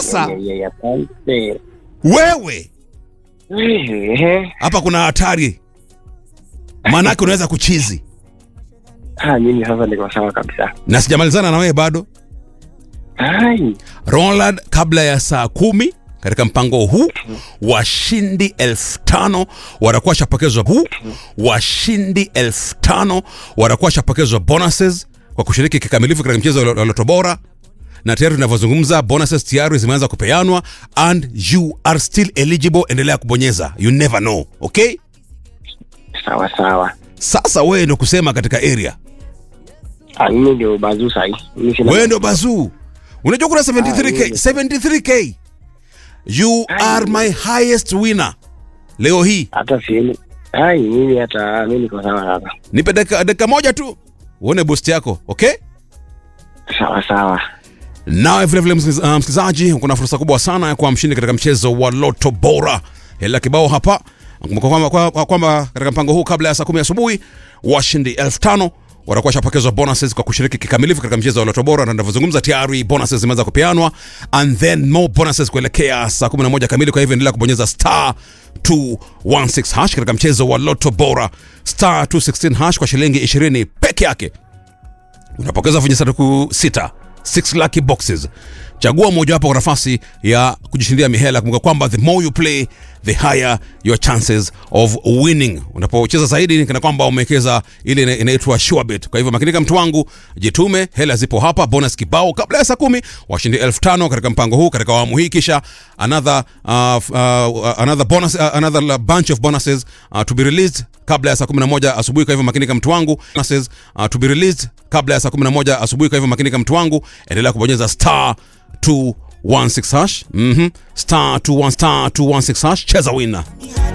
sasa Yeah, yeah, yeah, asante. wewe Ehe. hapa kuna hatari maanake unaweza kuchizi Ah, mimi sasa niko sawa kabisa. na sijamalizana na wewe bado Ai. Roland, kabla ya saa kumi katika mpango huu washindi elfu tano watakuwa shapokezwa huu washindi elfu tano watakuwa shapokezwa bonuses kwa kushiriki kikamilifu katika mchezo wa Loto Bora na tayari tunavyozungumza bonuses tayari zimeanza kupeanwa and you are still eligible endelea kubonyeza you never know okay Sawa sawa. sasa wewe ndio kusema katika area Ah, mimi ndio bazu sahi. Mimi sina. wewe ndio bazuu unajua kuna 73k Ah, 73k you are my highest winner leo hii Hata sieni. Ai, mimi hata mimi niko sawa sasa. nipe dakika dakika moja tu uone boost yako okay Sawa sawa. nawe vilevile msikiliz- ah, msikilizaji kuna fursa kubwa sana ya kuwa mshindi katika mchezo wa loto bora hela kibao hapa kumbuka kwamba kwa- kwamba katika mpango huu kabla ya saa kumi asubuhi washindi elfu tano watakuwa shapokezwa bonuses kwa kushiriki kikamilifu katika mchezo wa loto bora na navyozungumza tayari bonuses zimeweza kupeanwa and then more bonuses kuelekea saa 11 kamili kwa hivyo endelea kubonyeza star 216 hash katika mchezo wa loto bora star 216 hash kwa shilingi 20 peke yake unapokeza vijisanduku sita 6 lucky boxes chagua mojawapo kwa nafasi ya kujishindia mihela kumbuka kwamba the more you play the higher your chances of winning unapocheza zaidi ni kana kwamba umewekeza ile ina- inaitwa surebet kwa hivyo makinika mtu wangu jitume hela zipo hapa bonus kibao kabla ya saa kumi washindi elfu tano katika mpango huu katika awamu hii kisha another, uh, f- uh, another, bonus, uh, another bunch of bonuses uh, to be released kabla ya saa 11 asubuhi kwa hivyo makinika mtu wangu bonuses uh, to be released kabla ya saa 11 asubuhi kwa hivyo makinika mtu wangu endelea kubonyeza star 216 hash mhm star 21 star 216 hash cheza winner